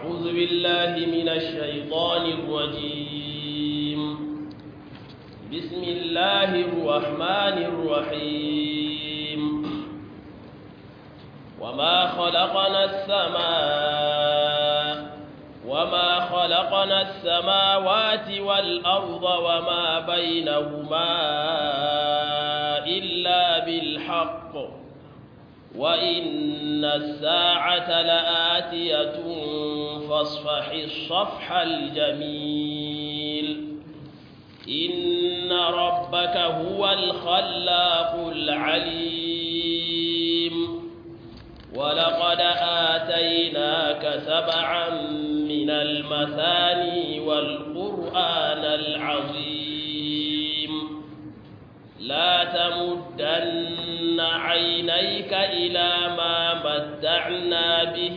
أعوذ بالله من الشيطان الرجيم بسم الله الرحمن الرحيم وما خلقنا السماء وما خلقنا السماوات والأرض وما بينهما إلا بالحق وإن الساعة لآتية فاصفح الصفح الجميل إن ربك هو الخلاق العليم ولقد آتيناك سبعا من المثاني والقرآن العظيم لا تمدن عينيك إلى ما متعنا به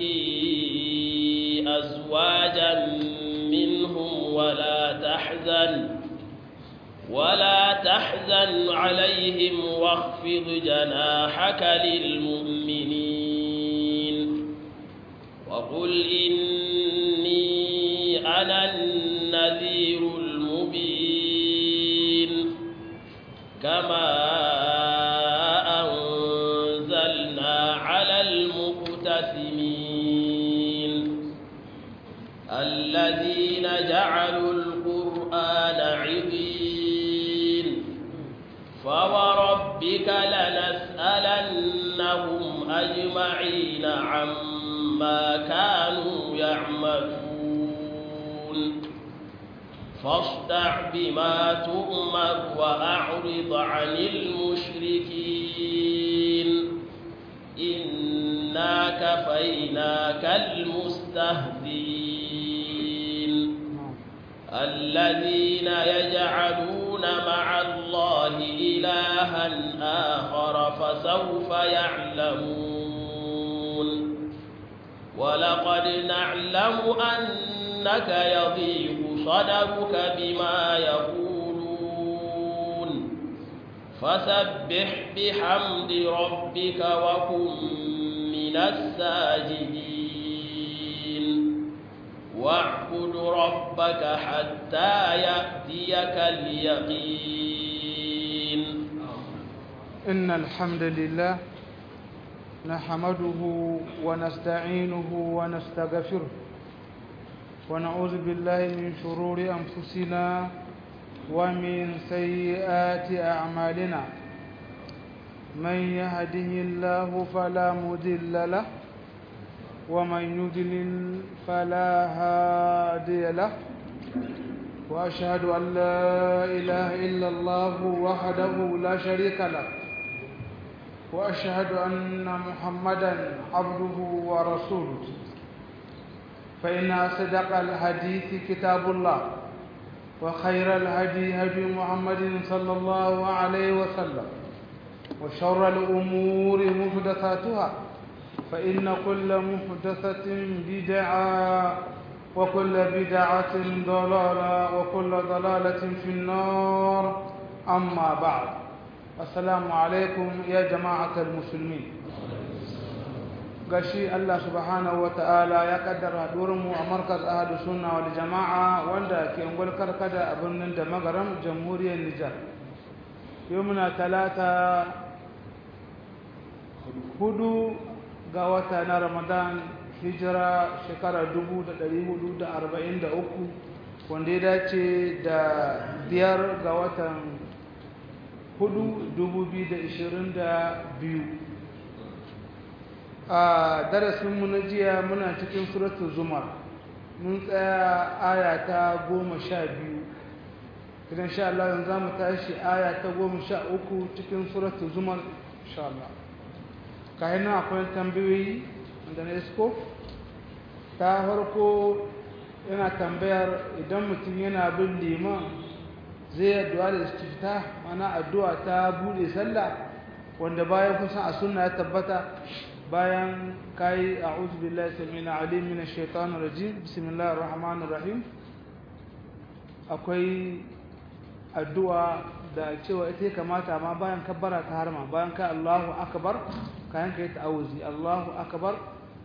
أزواجا منهم ولا تحزن ولا تحزن عليهم واخفض جناحك للمؤمنين وقل إني أنا النذير المبين كما أنزلنا على المقتسمين الذين جعلوا القرآن عضين فوربك لنسألنهم أجمعين عما كانوا يعملون فاصدع بما تؤمر وأعرض عن المشركين إنا كفيناك المستهزئين الذين يجعلون مع الله إلها آخر فسوف يعلمون ولقد نعلم أنك يضيق صدرك بما يقولون فسبح بحمد ربك وكن من الساجدين واعبد ربك حتى يأتيك اليقين إن الحمد لله نحمده ونستعينه ونستغفره ونعوذ بالله من شرور أنفسنا ومن سيئات أعمالنا من يهده الله فلا مضل له ومن يضلل فلا هادي له وأشهد أن لا إله إلا الله وحده لا شريك له وأشهد أن محمدا عبده ورسوله فإن أصدق الحديث كتاب الله وخير الهدي هدي محمد صلى الله عليه وسلم وشر الأمور محدثاتها فإن كل محدثة بدعة وكل بدعة ضلالة وكل ضلالة في النار أما بعد السلام عليكم يا جماعة المسلمين gashi Allah subhanahu wa ta'ala ya kaddara mu a markaz ahadu sunna wal jama'a wanda ke ungwal karkada a birnin da magaram jamhuriyar Nijar yau muna talata hudu ga wata na Ramadan hijira shekara 1443 wanda ya dace da biyar ga watan hudu 2022 a darasinmu na jiya muna cikin suratul zumar mun tsaya aya ta goma sha biyu idan sha Allah yanzu za mu tashi aya ta goma sha uku cikin suratul zumar sha Allah kayan nan akwai tambayoyi da na isko ta farko yana tambayar idan mutum yana bin liman zai addu'a da istifta mana addu'a ta bude sallah wanda bayan kusan a sunna ya tabbata bayan kai a'udhu billahi samina alim minash shaitanir rajim bismillahir rahmanir rahim akwai addu'a da cewa ita kamata ma bayan kabbara ta harma bayan ka Allahu akbar kayan kai ta'awuzi Allahu akbar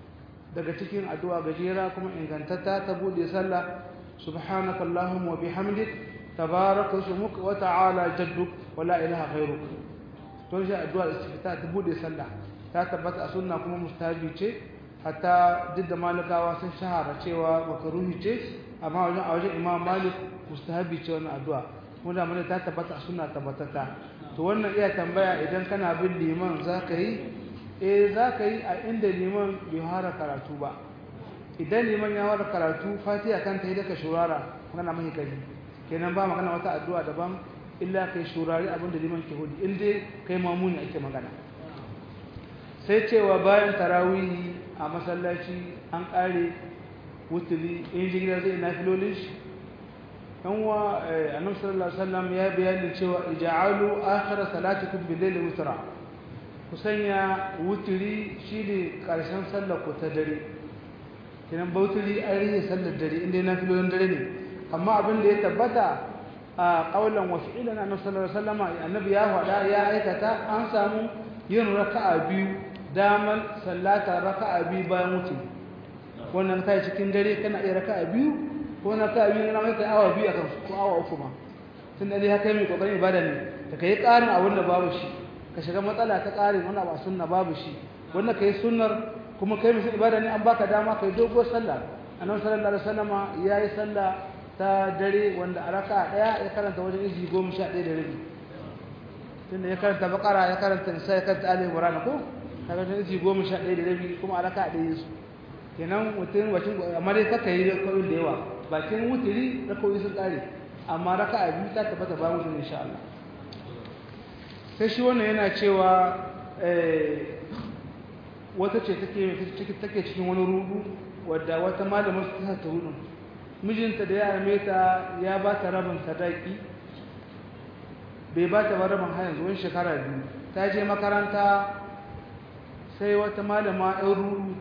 daga cikin addu'a gajera kuma ingantatta ta bude sallah subhanaka allahumma wa bihamdik tabaraka ismuk wa ta'ala jadduk wa la ilaha ghayruk to shi addu'a istifta ta bude sallah ta tabbata a sunna kuma mustahabi ce hatta duk da malikawa sun shahara cewa makaruhi ce amma wajen a wajen imam malik mustahabi ce wannan addu'a kuma da mun ta tabbata a sunna tabbatata to wannan iya tambaya idan kana bin liman zaka yi eh zaka yi a inda liman bai fara karatu ba idan liman ya fara karatu fatiha kanta yi daga shurara magana mai gari kenan ba magana wata addu'a daban illa kai shurari abinda liman ke hudu inda kai mamuni ake magana sai cewa bayan tarawihi a masallaci an kare wutuli in jigila zai na filolin shi yan wa annabi sallallahu alaihi wasallam ya bayani cewa ij'alu akhir salatikum bil layli wutra ku sanya wuturi shine karshen sallar ku ta dare kinan bauturi an rihe sallar dare inda na filolin dare ne amma abin da ya tabbata a kaulan wa fi'lan annabi sallallahu alaihi wasallam annabi ya faɗa ya aikata an samu yin raka'a biyu damar sallata raka'a biyu bayan wuce wannan kai cikin dare kana iya raka'a biyu ko na raka'a biyu na mai kai awa biyu akan ko awa uku ma tun da dai haka mai kokarin ibada ne da kai karin abin da babu shi ka shiga matsala ta karin wannan ba sunna babu shi wannan kai sunnar kuma kai musu ibada ne an baka dama kai dogo sallah annabi sallallahu alaihi wasallama yayi sallah ta dare wanda a raka'a daya ya karanta wajen izi 11 da rabi tunda ya karanta bakara ya karanta nisa ya karanta ali imran ko kaga ta izi goma sha ɗaya da rabi kuma a raka ɗaya su kenan mutum wacin amma dai kaka yi raka'o'i da yawa bakin wutiri raka'o'i sun ƙare amma raka a biyu ta tabbata ba mutum insha Allah sai shi wannan yana cewa wata ce take take cikin wani rudu wadda wata malamar su ta rudun mijinta da ya arme ta ya ba ta rabin sadaki bai ba ta ba rabin har yanzu wani shekara biyu ta je makaranta sai wata malama ɗan ruru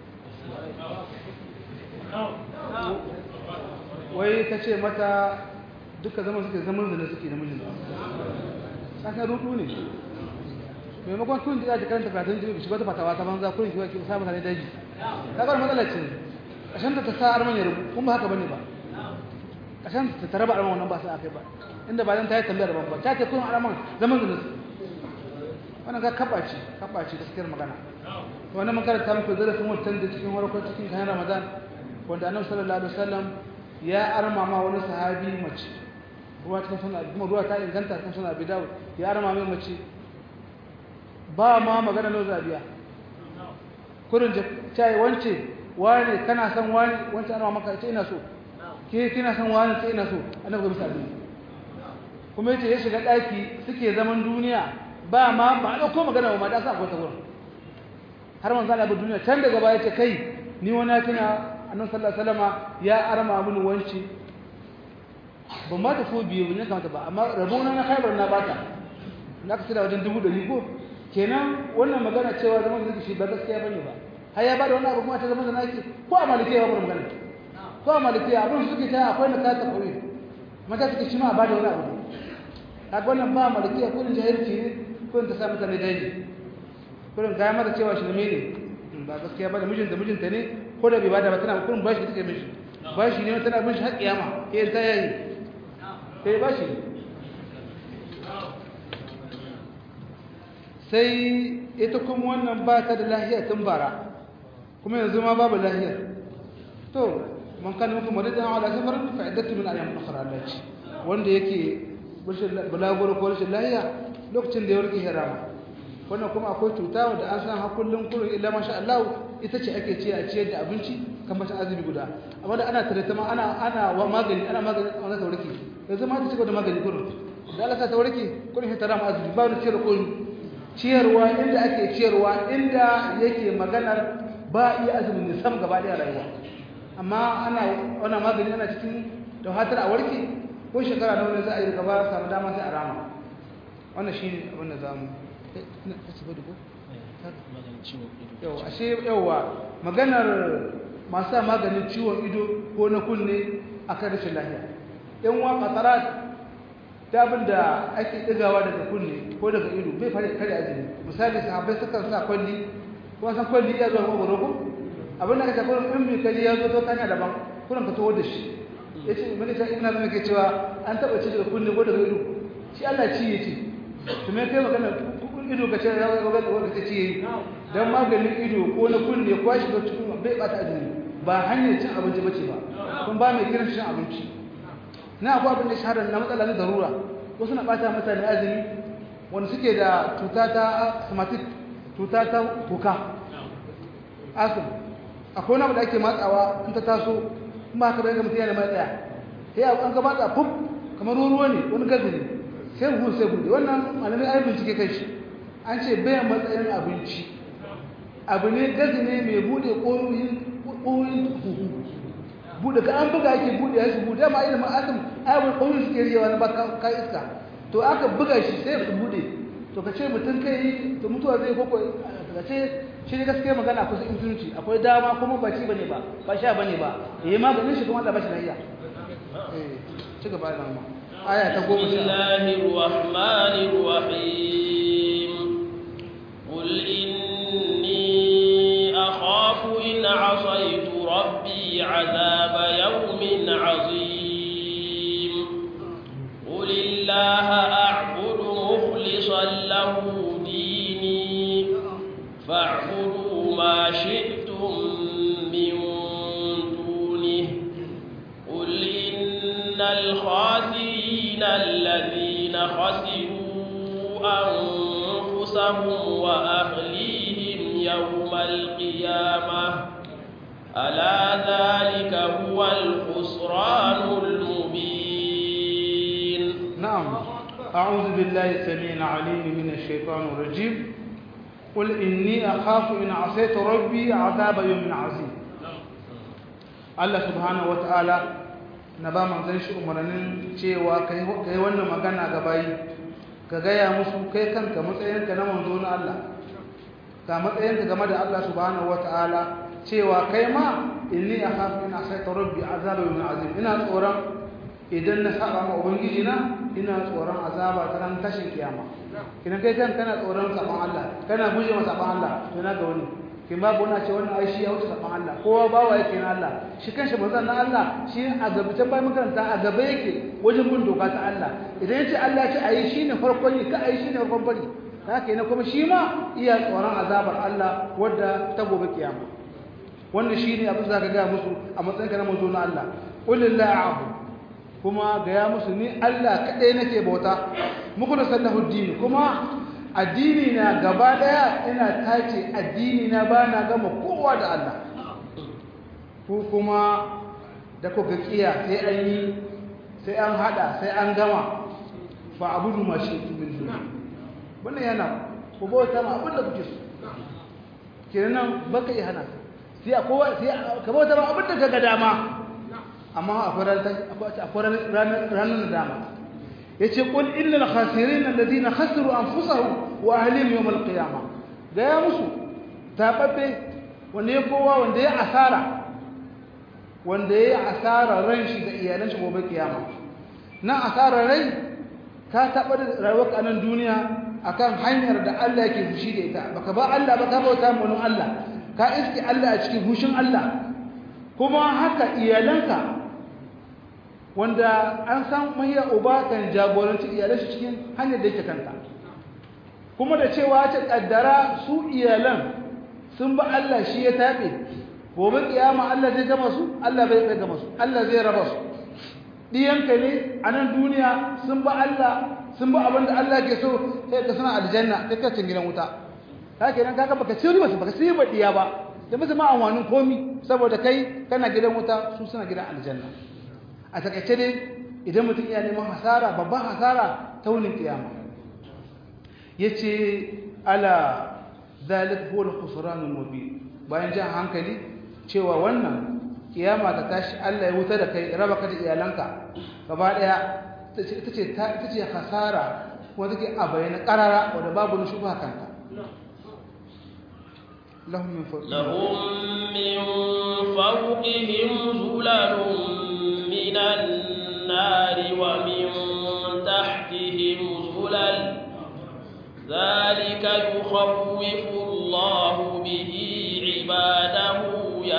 wai ta ce mata duka zama suke zaman da suke da mijinta kasan rudu ne maimakon kun ji zaji karanta karatun jini shiga ta fatawa ta banza kurin shiga ki sa mutane daji kagar matsalar ce ƙashin ta sa arman ya rubu kuma haka bane ba ƙashin ta tara ba arman wannan ba sa akai ba inda ba dan ta yi tambayar ban ba ta ce kun arman zaman da su wannan ga kabaci kabaci gaskiyar magana wannan mun karanta muku darasin wancan da cikin warkon cikin kayan Ramadan wanda Annabi sallallahu alaihi wasallam ya arma ma wani sahabi mace ruwa cikin sunan kuma ruwa ta inganta cikin sunan Abi Dawud ya arma mai mace ba ma magana no zabiya kurin da cai wance wani kana san wani wance ana maka ce ina so ke kina san wani ce ina so Annabi ga misali kuma yace ya shiga daki suke zaman duniya ba ma ba a ɗauko magana ba ma da sa akwai ta wurin har manzo Allah bi duniya can daga baya ce kai ni wani tuna annabi sallallahu alaihi wasallama ya arma mini wanci ban ma ta so biyu ne kamata ba amma rabona na khaibar na bata na ka da wajen dubu ɗari ko kenan wannan magana cewa zaman da shi ba gaskiya bane ba har ya ba da wani abu kuma ta zama da naki ko a malikiya ba magana ko a malikiya abin suke ta akwai na kata kawai mata suke shi ma a ba da wani abu kaga wannan ba malikiya ko jahilci ne kurin ta sa mutane daji kurin kaya mata cewa shi ne ba gaskiya ba da mijinta mijinta ne ko da bai bada ba tana kurin bashi take mishi bashi ne tana bin shi har kiyama ke ta yayi sai bashi sai ita kuma wannan ba ta da lahiya tun bara kuma yanzu ma babu lahiya to man kana muku maridan ala safar fa iddatu min ayyam ukhra allati wanda yake bulaguro ko rashin lahiya lokacin da ya warke harama wannan kuma akwai cuta wanda an san hakullin kullun illa masha Allah ita ce ake ci a ciyar da abinci kan bacin azumi guda amma da ana tare ta ma ana ana wa magani ana magani ana ta warke yanzu ma ta cigaba da magani kullun da Allah ta warke kullun ta rama azumi ba wani ciyar kullun ciyarwa inda ake ciyarwa inda yake maganar ba iya azumin ne sam gaba daya rayuwa amma ana wannan magani ana cikin da hatar a warke ko shekara nawa ne za a yi gaba samu dama sai a rama wannan shi abin da za mu yau ashe yauwa maganar masu maganin ciwon ido ko na kunne a kan rashin lahiya yan wa katsarat ta abin da ake ɗigawa daga kunne ko daga ido bai fara kare azumi misali sahabbai sukan sa kwalli ko san kwalli ya zuwa magwaro ko abin da ka tafi in mai kaji ya zo to kanya daban kullum ka taho da shi ya ce mai ta ina zama ke cewa an taɓa ci daga kunne ko daga ido shi Allah ci ya ce to me kai magana ido ka ce ya ga wanda wanda ta ci yayi dan maganin ido ko na kunne ko shi ga cikin bai bata azumi ba hanyar cin abinci bace ba kun ba mai kiran cin abinci na akwai abin da shahara na matsala na darura wasu na bata mutane azumi wanda suke da cuta ta asthmatic cuta ta kuka asthma akwai wani abu da ake matsawa in ta taso in ba ka bayan ga mutum yana mai tsaya sai an ka matsa fuf kamar ruwa ne wani gazi ne sai buhu sai buɗe wannan malamai ai bincike kai shi an ce bayan matsayin abinci abu ne gazi ne mai buɗe ƙoyoyin huhu buɗe ka an buga ake buɗe ya su buɗe ma ilimin asim ayyukan ƙoyoyin suke riyawa na baka ka iska to aka buga shi sai su buɗe to ka ce mutum kai yi to mutuwa zai koko ka ce shi ne gaskiya magana kusa intunci akwai dama kuma ba ci bane ba ba sha bane ba yayi maganin shi kuma Allah ba shi lafiya eh ci gaba da mu aya ta goma sha Bismillahir Rahmanir Rahim Qul inni akhafu in asaytu rabbi azaba yawmin azim Qul illaha a'budu mukhlishan lahu dini fa'budu ma shi'tum min dunihi قل إن الخاسرين الذين خسروا أنفسهم وأهليهم يوم القيامة ألا ذلك هو الخسران المبين نعم أعوذ بالله السميع العليم من الشيطان الرجيم قل إني أخاف إن عصيت ربي عذاب يوم عظيم Allah subhanahu wata'ala na ba manzon shi umarnin cewa kai kai wannan magana ga bayi ka gaya musu kai kanka matsayinka na manzo na Allah ka matsayinka game da Allah subhanahu wata'ala cewa kai ma inni akhafu in asaita rabbi azaba yawmin azim ina tsoron idan na saba ma ubangiji na ina tsoron azaba ta ran tashin kiyama idan kai kan kana tsoron saban Allah kana guje ma saban Allah to na ga wani kin babu wani ce wannan ai shi ya wuce saban Allah kowa bawa yake na Allah shi kanshi manzon na Allah shi a gaba can bai makaranta a gaba yake wajen bin doka ta Allah idan yace Allah ya ce ayi shine farkon yi ka ayi shine farkon bari haka ne kuma shi ma iya tsoron azabar Allah wadda ta gobe kiyama wannan shine abin da ka ga musu a matsayin ka na manzo na Allah qul lillahi a'budu kuma gaya musu ni Allah kaɗai nake bauta muku da sallahu dini kuma addini na gaba ɗaya ina tace addini na ba na gama kowa da Allah ku kuma da kuka kiya sai an yi sai an hada sai an gama fa abudu ma shi min duni wannan yana ku bauta ma abin da kuke so kenan baka yi hana sai akwai sai ka bauta ma abin da kaga dama amma akwai ranar da dama ya ce ƙul illal khasirin alladhina khasiru anfusahum wa ahlihim yawm al-qiyamah ga ya musu tababbe wanda ya kowa wanda ya asara wanda ya asara ran shi da iyalan shi gobe kiyama nan asara rai ka taɓa da rayuwar a nan duniya akan hanyar da Allah yake fushi da ita baka ba Allah ba ka bauta mu Allah ka iski Allah a cikin fushin Allah kuma haka iyalanka wanda an san mahiya uba kan jagoranci iyalan shi cikin hanyar da yake kanta kuma da cewa ta kaddara su iyalan sun ba Allah shi ya tabe gobe kiyama Allah zai gama su Allah bai bai gama su Allah zai raba su diyanka ne a nan duniya sun ba Allah sun ba abinda Allah ke so sai ka sana aljanna sai ka cin gidan wuta haka nan kaga baka ci riba baka ci riba diya ba da musu ma amfanin komi saboda kai kana gidan wuta su suna gidan aljanna a takaice dai idan mutum ya neman hasara babban hasara ta wunin kiyama yace ala zalik huwa al-khusran al-mubin bayan jan hankali cewa wannan kiyama ta tashi Allah ya wuta da kai raba ka da iyalanka gaba daya tace tace hasara wanda take a bayyana karara wanda babu ni shubha kanta لهم من فوق لهم من فوقهم ظلل من النار ومن تحتهم ظلل ذلك يخوف الله به عباده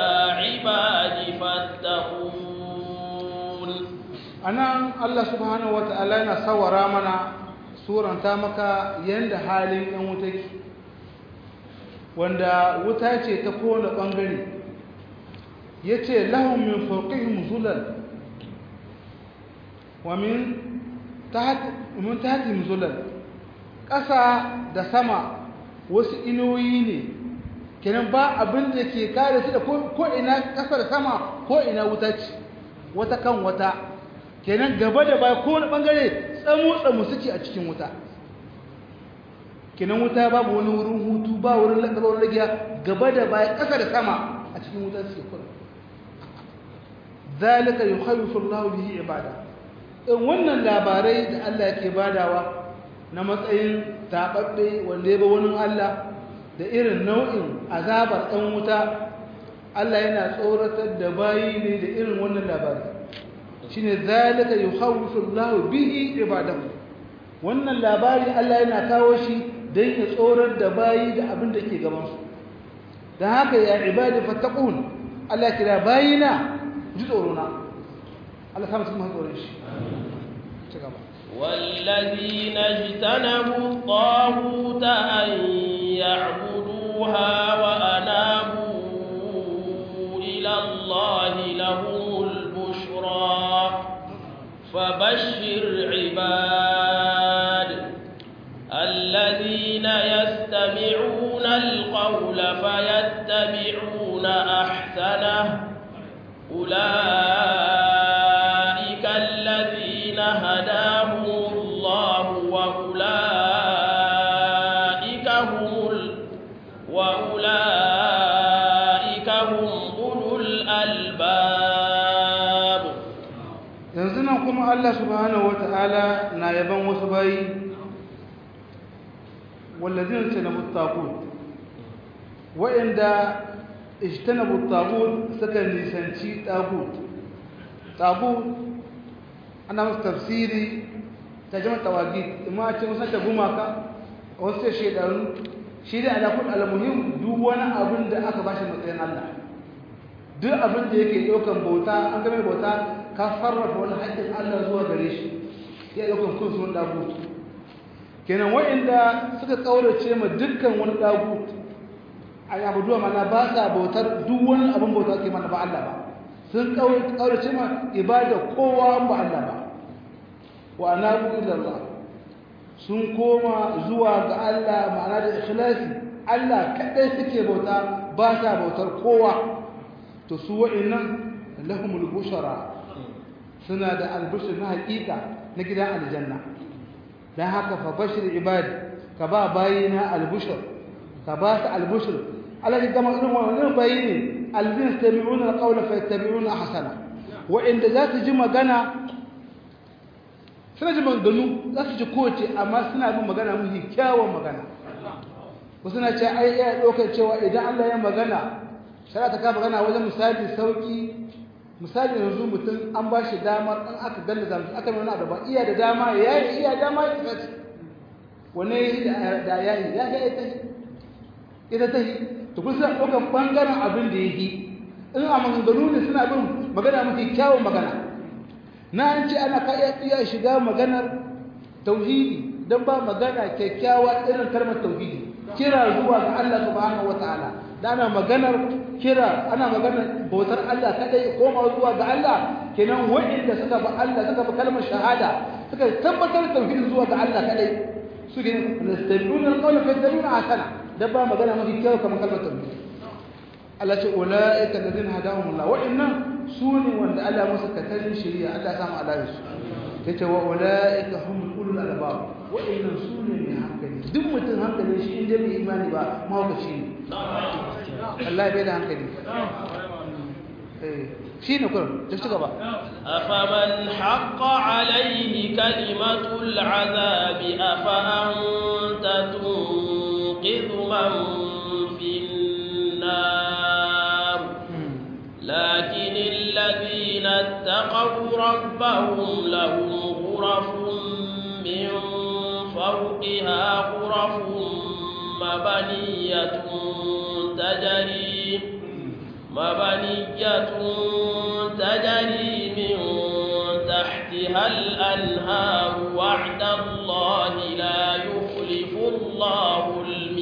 anan Allah subhanahu wata'ala yana sawara mana suranta maka yanda halin yan wuta ke wanda wuta ce ta kowane bangare yace lahum min fawqihim zulal wa min tahti min tahtihim zulal ƙasa da sama wasu inuwoyi ne kenan ba abin da ke kare su da ko ina ƙasa da sama ko ina wuta ce wata kan wata kenan gaba da baya ko wani bangare tsamu-tsamu suke a cikin wuta kenan wuta babu wani wurin hutu ba wurin lakabar ragiya gaba da baya ƙasa da sama a cikin wuta suke kuma zalika yukhawwifu Allahu bihi ibada in wannan labarai da Allah yake badawa na matsayin tababbe wanda ya ba wani Allah da irin nau'in azabar ɗan wuta Allah yana tsoratar da bayi ne da irin wannan labari shine zalika yukhawwifu Allahu bihi ibadahu wannan labari Allah yana kawo shi dan ya tsorar da bayi da abin da ke gaban su dan haka ya ibadi fattaqun Allah kira bayina ji tsoro na Allah kama cikin tsoron shi ci gaba والذين اجتنبوا الطاغوت أن يعبدوها وأنابوا إلى الله لهم البشرى فبشر عباد الذين يستمعون القول فيتبعون أحسنه أولئك الذين هداهم الله وأولئك هم ال... وأولئك هم أولو الألباب yanzu nan kuma Allah subhanahu wata'ala na yaban wasu bayi wallazina tanabu tagut wa'inda ijtanabu tagut suka nisanci tagut tagut ana musu tafsiri ta jama tawagit amma ce musan ta gumaka wasu ce shedanu shi da alakul almuhim duk wani abin da aka bashi matsayin Allah duk abin da yake ɗaukan bauta an game bauta ka sarrafa wani haƙƙin Allah zuwa gare shi ya ɗaukan kun sun dagut kenan wa'inda suka ƙaurace ma dukkan wani dagut a yabu duwa mana ba sa bautar duk wani abin bauta ke mana ba Allah ba sun ƙaurace ma ibada kowa ba Allah ba wa anabu ilallah sun koma zuwa ga Allah ma'ana da ikhlasi Allah kaɗai suke bauta ba sa bautar kowa to su wa'innan lahumul bushara suna da albushir na haƙiƙa na gidan aljanna dan haka fa bashir ibadi ka ba bayina albushir ka ba su albushir Allah ya gama irin wannan bayi ne albin yastami'una alqawla fa yattabi'una ahsana wa'inda za su ji magana suna ji maganganu za su ji kowace amma suna bin magana mafi kyawun magana wasu na ce ai iya ɗaukar cewa idan Allah ya magana shara ta ka magana wajen misali sauki misali yanzu mutum an ba shi damar ɗan aka galla zamu aka nuna abu ba iya da dama ya yi iya dama ya tsaci wanne ya yi da ya yi ya ga ita ita ta yi to kun suna ɗaukar ɓangaren abin da ya yi in a maganganu ne suna bin magana mafi kyawun magana na an ce ana ka iya shiga maganar tauhidi don ba magana kyakkyawa irin kalmar tauhidi kira zuwa ga Allah subhanahu wataala da ana maganar kira ana maganar bautar Allah kadai koma zuwa ga Allah kenan wa'inda suka ba Allah suka ba kalmar shahada suka tabbatar tauhidi zuwa ga Allah kadai su ne nastabiuna alqawla fa yattabi'una ahsana da ba magana mafi kyau kamar kalmar tauhidi Allah ce ulaika alladhina hadahumullah wa'innan su ne wanda Allah musu katarin shari'a Allah ya samu alayi su yace wa ulaika hum ulul albab wa'innan su ne mai hankali duk mutum hankalin shi inda bai imani ba mahaukaci ne Allah bai da hankali shi ne kurum ta ci gaba أفمن حق عليه كلمة العذاب أفأنت تنقذ من في النار لكن الذين اتقوا ربهم لهم غرف من فوقها غرف مبنية تجري مبنية تجري من تحتها تحتها الأنهار وعد الله لا يخلف الله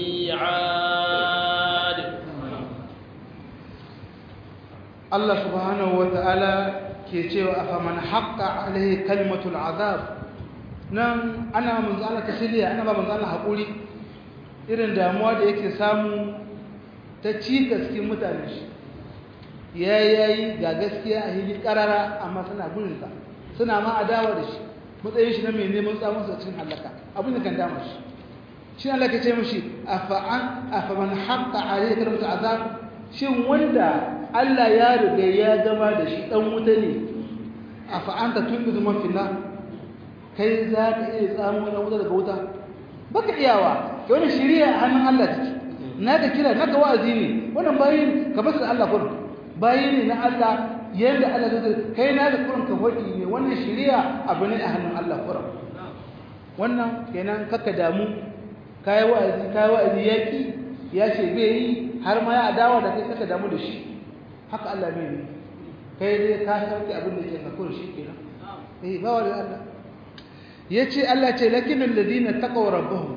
الميعاد Allah subhanahu wa ta'ala ke cewa a faman haƙa alaihi kalmatul azab nan ana manzo Allah tasiriya ana ba manzo Allah haƙuri irin damuwa da yake samu ta cika cikin mutane shi ya yayi ga gaskiya a hili ƙarara amma suna gurinsa suna ma adawa da shi matsayin shi na mai neman tsamun sa cikin halaka abin da kan dama shi shi Allah ke ce mishi afa'an afaman haƙa alaihi kalmatul azab shin wanda Allah ya riga ya gama da shi dan wuta ne a fa'anta tunbizu man finna kai za ka iya tsamo dan wuta daga wuta baka iyawa ke wani shiriya a hannun Allah take naka kira naka wa'azi ne wannan bayin ka basu da Allah kurin bayi ne na Allah yanda Allah zai kai na da kurin ka hoki ne wannan shiriya abu ne a hannun Allah kurin wannan kenan kaka damu kai wa'azi kai wa'azi yaki ya ce bai yi har ma ya adawa da kai kaka damu da shi haka Allah bai ne kai dai ka sauke abin da ke kakon shi kenan eh ba wani Allah yace Allah ce lakinul ladina taqaw rabbuhum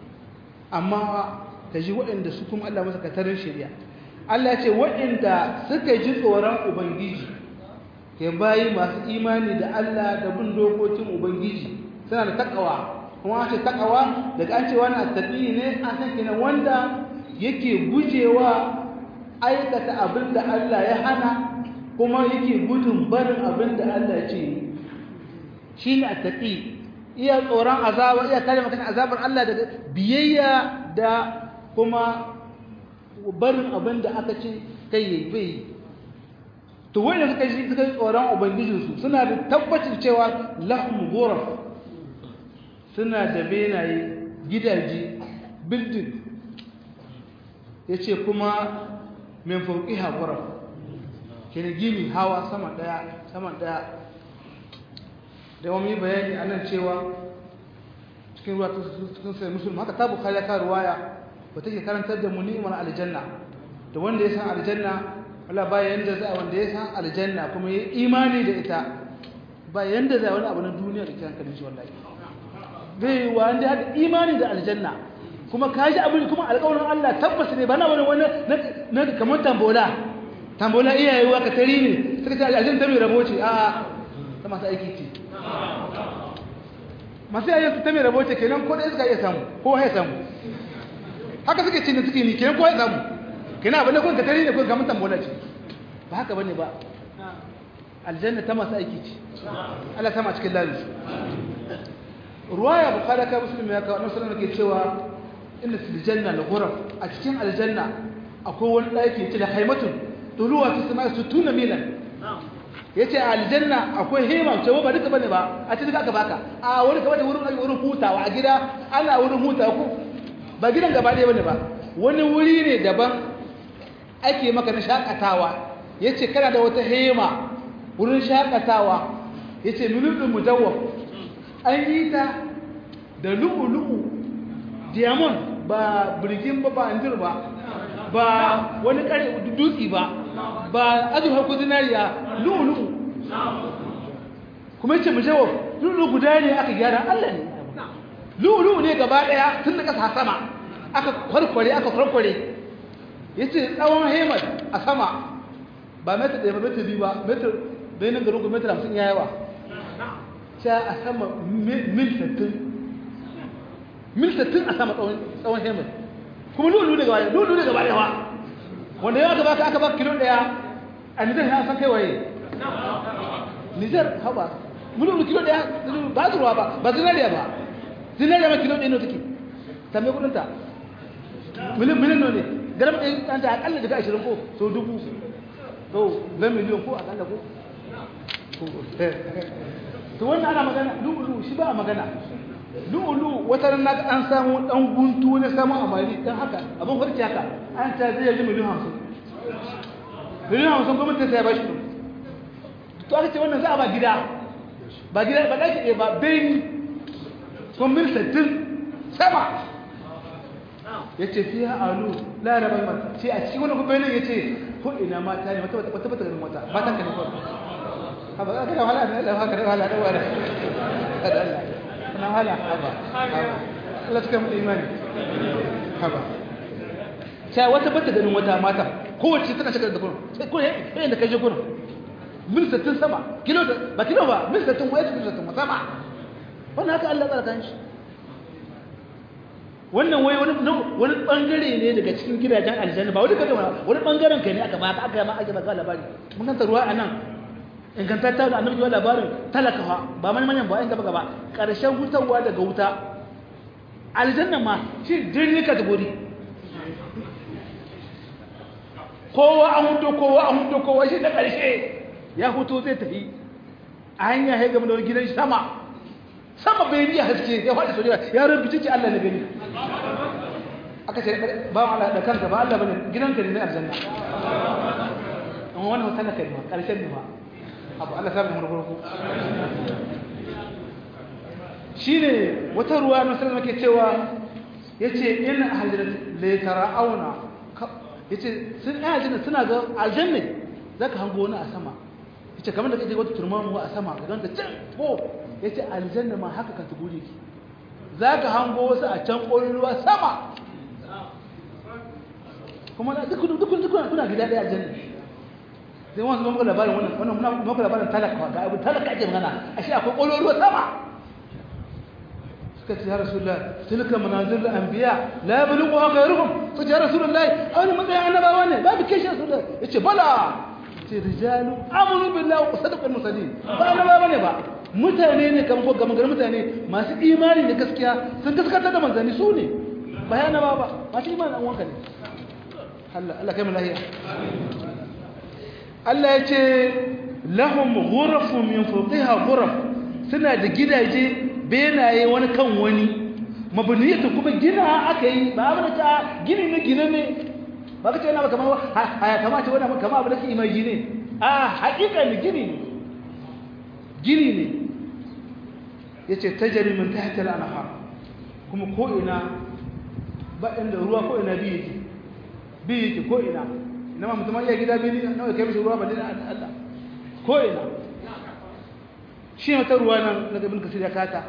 amma kaji waɗanda su kuma Allah masa katarin shari'a Allah ce waɗanda suka ji tsoron ubangiji ke bayi masu imani da Allah da bin dokokin ubangiji suna da takawa kuma an ce takawa daga an ce wani attaqi ne an san kenan wanda yake gujewa aikata abin da Allah ya hana kuma yake gudun barin abin da Allah ya ce shi ne a taƙi iya tsoron azaba iya kare maka azabar Allah daga biyayya da kuma barin abin da aka ce kai yi bai to wanda suka yi suka yi tsoron ubangijinsu suna da tabbacin cewa lahum ghuraf suna da benaye gidaje building yace kuma min fauqiha ghuraf kene gini hawa sama daya sama daya da wani bayani anan cewa cikin ruwa cikin sai musulmi haka ta bukhari ka ruwaya ba take karantar da mu ni'imar aljanna da wanda ya san aljanna wala ba yanda za wanda ya san aljanna kuma ya imani da ita ba yanda za wani abu na duniya da kiran kalin shi wallahi bai wanda ya imani da aljanna kuma ka ji abin kuma alƙawarin Allah tabbas ne ba na wani wani na kamar tambola tambola iyaye wa ka tari ne suka ce aljanna ta mai rabo ce a ta masu aiki ce masu yayin ta mai rabo ce kenan ko da iska iya samu ko ya samu haka suke cin da suke ni kenan ko ya samu kenan abin da kun ka tari ne kun kamar tambola ce ba haka bane ba aljanna ta masu aiki ce Allah sama cikin lalus ruwaya bukhari ka muslim ya kawo annabi sallallahu alaihi wasallam ke cewa inna fil janna la ghuraf a cikin aljanna akwai wani daki ce da haimatun tuluwa ta sama su tuna milan yace a aljanna akwai hema ce ba duka bane ba a cikin aka baka a wani gaba da wurin wurin hutawa a gida ana wurin hutawa ko ba gidan gaba ɗaya bane ba wani wuri ne daban ake maka na shakatawa yace kana da wata hema wurin shakatawa yace milul mujawwab an yi ta da lu'ulu'u diamond ba birgin ba ba anjir ba ba wani kare dutse ba ba azurfa ko zinariya lu'ulu'u kuma yace mu jawab lu'ulu'u guda ne aka gyara Allah ne lu'ulu'u ne gaba daya tun da kasa sama aka kwarkware aka kwarkware yace tsawon hemar a sama ba metar ɗaya ba metar biyu ba metar bayanin garin ku metar hamsin ya yawa sha a sama mil sattin mil sattin a sama tsawon hemar kuma lulu daga baya lulu daga baya wa wanda yau aka baka aka baka kilo daya a nijar na san kai waye nijar haba lulu kilo daya ba zuwa ba ba zinariya ba zinariya ma kilo ɗaya ne take tambaye kudin ta miliyan miliyan ne garam ɗaya an ta akalla daga ashirin ko so dubu to zan miliyan ko akalla ko to wannan ana magana lu'ulu shi ba a magana lu'ulu wata ran na an samu dan guntu ne samu amali dan haka abin farki haka an ta zai yi miliyan hamsin miliyan hamsin gwamnati sai ya bashi to aka ce wannan za a ba gida ba gida ba ɗaki ɗaya ba bayin kuma mil sittin sama ya ce fiye alu larabar mata ce a cikin wani kuma ya ce ko ina mata ne mata wata wata ganin wata mata ka ne kawai haba ka da wahala ne da haka da wahala da wahala kada Allah na wahala haba Allah suka mutu imani haba sai wata bata ganin wata mata kowace tana shigar da kurin sai kurin yayin da kai je kurin mil 60 sama kilo ba kilo ba mil 60 wai kilo 60 sama wannan haka Allah tsara kan shi wannan wai wani wani bangare ne daga cikin gidajen aljanna ba wani kaga wani bangaren kai ne aka baka aka ma aka baka labari mun kanta ruwa anan ingantatta da annabi wani labarin talakawa ba man manyan ba inda baka ba karshen hutawa daga wuta aljanna ma shi dirni kategori kowa an huto kowa an huto kowa shi da karshe ya huto zai tafi a hanya ya gama da wani gidan sama sama bai riya haske ya faɗi sojiya ya rubuce ce Allah na gani aka ce ba Allah da kanka ba Allah bane gidanka ne na aljanna amma wannan wata na kalma karshen ne ba abu Allah sabu mu farko shine wata ruwa na sallallahu ke cewa yace in hajrat la tara'auna yace sun aljanna suna ga aljanna zaka hango wani a sama yace kamar da kake wata turmamu a sama ga ganta can ko yace aljanna ma haka ka tugure ki zaka hango wasu a can koyuwa sama kuma da duk duk duk kuna gida daya aljanna sai wannan mun ga labarin wannan wannan mun ga labarin talaka ga abu talaka ake magana ashe akwai koyuwa sama suka ce ya rasulullah tilka manazil anbiya la yablughuha ghayruhum suka ce ya rasulullah awani matsayin annabawa ne babu kishi rasulullah yace bala ce rijalu amanu billahi wa sadaqu al-mursalin ba annabawa ne ba mutane ne kamar ko gamar mutane masu imani da gaskiya sun gaskata da manzanni su ne bayana ba ba masu imani an wanka ne Allah Allah kai mu lahiya Allah ya ce lahum ghurafun min fawqiha ghuraf suna da gidaje benaye wani kan wani mabniyatu kuma gina aka yi ba abin ta gini ne gine ne ba ka ce yana ba kamar haya kamata wani kama abu da ke imagine a haƙiƙa ne gini ne gini ne ya ce ta jarimin ta hatar anahar kuma ko'ina ba inda ruwa ko'ina biyu yake biyu yake ko'ina ina ma mutum iya gida biyu na wai kai mishi ruwa ba dina Allah ko'ina shi wata ruwa nan na gabin kasir ya kata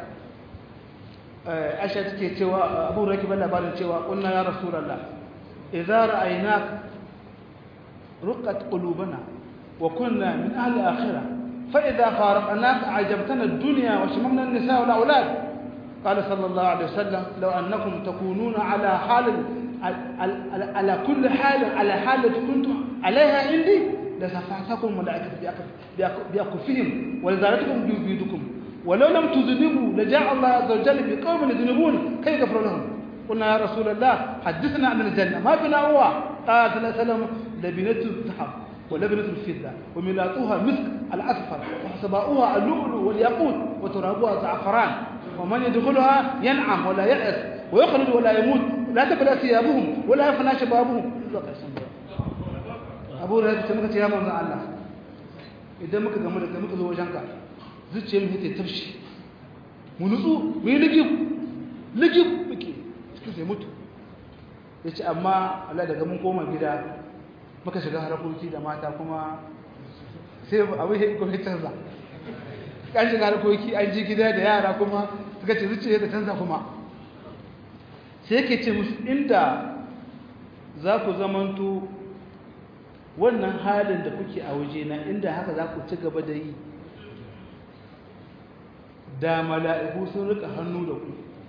asha take cewa abu raki ban labarin cewa kunna ya rasulallah idza ra'aynak ruqqat qulubana wa kunna min ahli akhirah فإذا فارقناك عجبتنا الدنيا وشممنا النساء والأولاد قال صلى الله عليه وسلم لو أنكم تكونون على حال على كل حال على حال كنتم عليها عندي لسفعتكم ملائكة بأكفهم ولزارتكم بيدكم ولو لم تذنبوا لجاء الله عز وجل بقوم يذنبون كيف يغفر لهم قلنا يا رسول الله حدثنا عن الجنة ما بنا هو قال صلى الله عليه وسلم لبنة الذهب ولبنة الفضة وملاطها مسك الأصفر وحسباؤها اللؤلؤ والياقوت وترابها زعفران ومن يدخلها ينعم ولا يأس ويخلد ولا يموت لا تبلى ثيابهم ولا يفنى شبابهم abu da ta muka ce ya manzan Allah idan muka gamu da muka zo wajenka zuciyar mu ta tafshi mu nutsu mu yi ligib ligib muke cikin sai mutu ya ce amma Allah daga mun koma gida muka shiga harkoki da mata kuma sai abu ya kuma canza kan shiga harkoki an ji gida da yara kuma suka ce zuciya da canza kuma sai yake ce musu inda za ku zamanto wannan halin da kuke a waje na inda haka za ku ci gaba da yi da mala'iku sun rika hannu da ku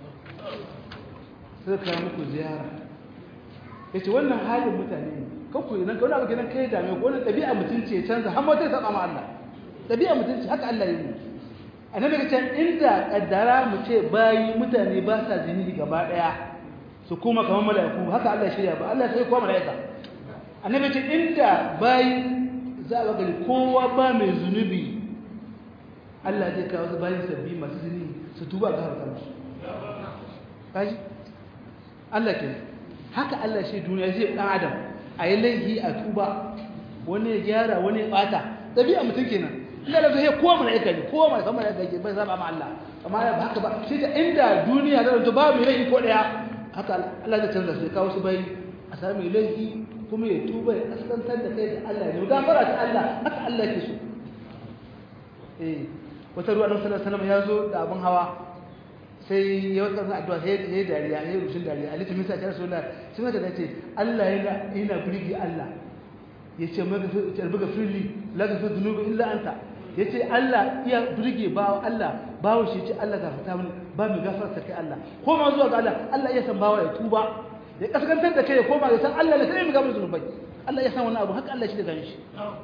suka kawo muku ziyara ya ce wannan halin mutane ne kanku idan ka wani abu gidan kai dame ko wani ɗabi'a mutunci ya canza har mata ya saba ma Allah ɗabi'a mutunci haka Allah ya yi a nan daga can inda ƙaddara mu ce bayi mutane ba sa zini gaba ɗaya su kuma kamar mala'iku haka Allah shirya ba Allah sai kuma mala'ika annabi ce inda bayi za a gani kowa ba mai zunubi Allah zai kawo su bayin sabbi masu zini su tuba ga harkar su kaji Allah ke haka Allah shi duniya zai dan adam a yi laifi a tuba wani ya gyara wani ya bata dabi'a mutum kenan ina da zai kowa mala'ika ne kowa mai sama mala'ika ke bai zaba ma Allah amma ba haka ba sai da inda duniya da ba mai laifi ko daya haka Allah zai canza su kawo su bayi a sami laifi kuma ya tuba ya kaskantar da kai da Allah ne gafara ta Allah haka Allah ke so eh wata ruwa annabi sallallahu alaihi wasallam ya zo da abin hawa sai ya wata kan addu'a sai ya dariya ya rushin dariya ali tumi sai ya rasulullah sai mata da ce Allah yana yana burgi Allah yace maka fi buga fili la ka fi dunubi illa anta yace Allah iya burge bawo Allah bawo shi ce Allah gafarta mini ba mu gafarta kai Allah ko ma zuwa ga Allah Allah iya san bawo ya tuba ya kaskantar da kai ya koma ya san Allah ne kai mu gafarta zunubai Allah ya san wannan abu haka Allah shi da ganshi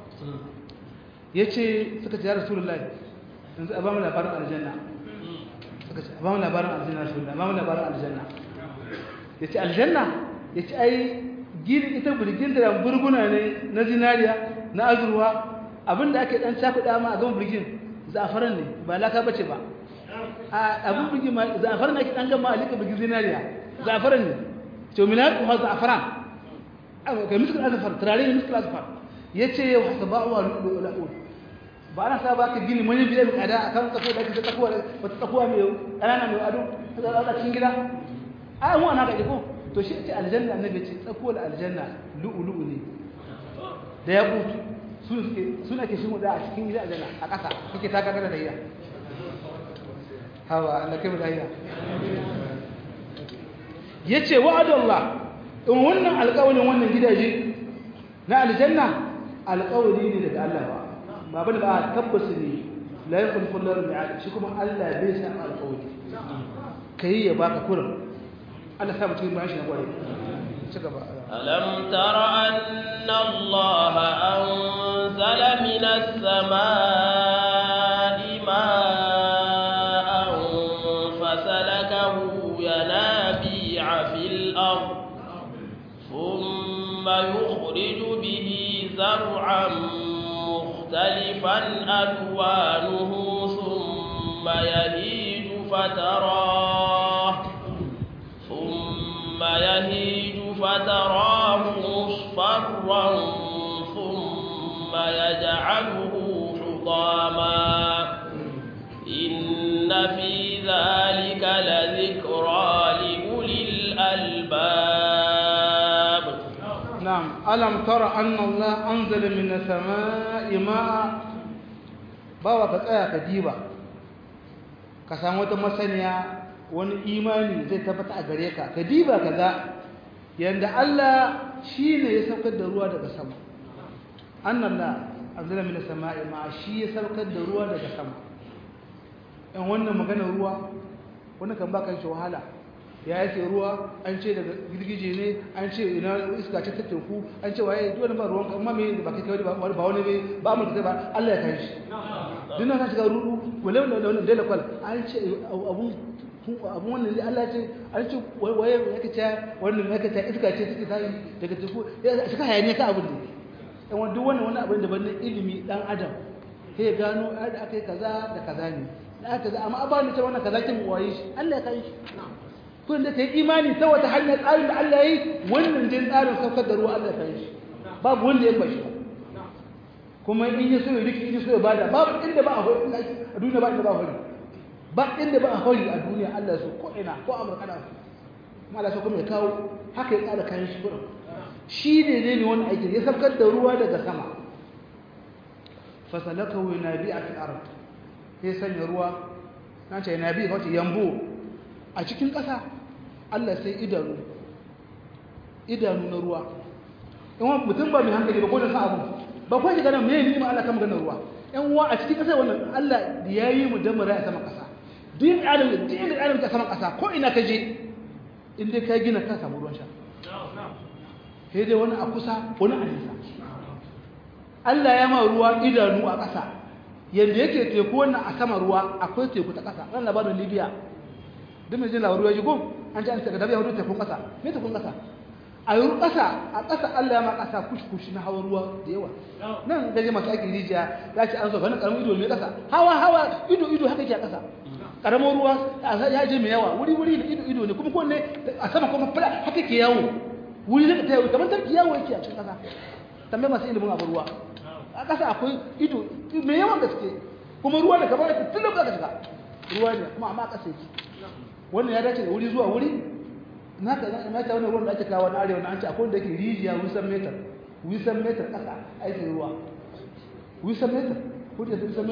yace suka ce ya rasulullahi yanzu a ba mu labarin aljanna suka ce a ba mu labarin aljanna rasulullahi ba mu labarin aljanna yace aljanna yace ai gini ita burgin da burguna ne na zinariya na azurwa abinda ake dan cakuɗa ma a gaban burgin zafaran ne ba laka bace ba a abin burgin ma zafaran ake dan gama a lika burgin zinariya zafaran ne to milatu ha zafaran ga miskul azfar turare ne miskul azfar yace yau hasaba'u wa lu'lu'ul ba ana sa baka gini mun biye mu kada akan tsako da kake tsakuwa wata tsakuwa mai kanana mai ado a cikin gida a mu ana ga ko to shi ce aljanna annabi ce tsakuwar aljanna lu'lu'u ne da ya kutu su suke suna ke shimu da a cikin gida aljanna a ƙasa kake taka kada da iya hawa Allah kai mu da iya yace wa'adallah in wannan alƙawarin wannan gidaje na aljanna alƙawari ne daga Allah ba ba bane ba tabbas ne la yakhluqu Allahu mi'ad shi kuma Allah bai san alƙawari kai ya baka kurin Allah sa mutum ba shi na kware ci gaba ألم تر أن الله أنزل من السماء ماء فسلكه ينابيع في الأرض ثم يخرج به زرعا مختلفا ألوانه ثم يهيج فتراه ثم يهيج فتراه مصفرا ثم يجعله حطاما إن في ذلك لذكرى لأولي الألباب نعم ألم ترى أن الله أنزل من السماء ماء bawa ka tsaya ka diba ka samu wata masaniya wani imani zai tabbata a gare ka ka diba ka ga yanda Allah shi ne ya saukar da ruwa daga sama annan la anzala min as-sama'i ma shi ya saukar da ruwa daga sama in wannan magana ruwa wannan kan baka shi wahala ya yake ruwa an ce daga girgije ne an ce ina iska ce ta teku an ce waye duk wani ba ruwan amma me ba kai kai ba ba wani ne ba mu da ba Allah ya kai shi dinnan ka shiga rudu wala wala wala dole kwal an ce abun abun wannan ne Allah ce an ce waye yake ce wannan yake ce iska ce take tayi daga teku ya shiga hayaniya ka abun ne dan duk wannan wani abin da ban ilimi dan adam sai ya gano da akai kaza da kaza ne da kaza amma abani ce wannan kaza kin waye shi Allah ya kai shi kun da ta yi imani ta wata hanyar tsarin da Allah ya yi wannan dai tsarin saukar da ruwa Allah ya kai shi babu wanda ya bashi kuma in ya so ya riki in ya so ya bada babu inda ba a hori a duniya ba inda ba a hori ba inda ba a hori a duniya Allah so ko ina ko Amurka da su kuma Allah so kuma ya kawo haka ya tsara kayan shi kurin shi ne ne ne wani aiki ya saukar da ruwa daga sama fasalakahu yanabi'a fil ard sai sanya ruwa na ce yanabi wato yambo a cikin ƙasa Allah sai idanu idanu na ruwa in wani mutum ba mai hankali ba ko da sa abu ba ko shi ganin mai nima Allah kan maganar ruwa yan uwa a cikin ƙasa wannan Allah da ya yi mu da mura a saman ƙasa duk adam duk inda adam ta saman ƙasa ko ina ka je in dai ka gina ka samu ruwan sha sai dai wani a kusa wani a nisa Allah ya ma ruwa idanu a ƙasa yanda yake teku wannan a sama ruwa akwai teku ta ƙasa ran labarin Libya duk mai jin labaru ya ji gom an ce an ce ga dabi hudu tekun ƙasa me tekun ƙasa a yi ƙasa a ƙasa Allah ya ma ƙasa kush na hawa ruwa da yawa nan gaje masu aikin rijiya ya ce an zo wani ƙaramin ido mai ƙasa hawa hawa ido ido haka ke a ƙasa ƙaramin ruwa ya je mai yawa wuri wuri da ido ido ne kuma kowanne a sama kuma fara haka ke yawo wuri da ta yawo kamar tarki yawo yake a cikin ƙasa tambayi masu ilimin abu ruwa a ƙasa akwai ido mai yawan gaske kuma ruwa da kamar yake tun lokacin ka shiga ruwa ne kuma amma a ƙasa yake wannan ya dace da wuri zuwa wuri na ka na ta wannan ruwan da ake kawo na arewa na an ce akwai wanda yake rijiya wisan metar wisan metar ƙasa aikin ruwa wisan metar ko da wisan metar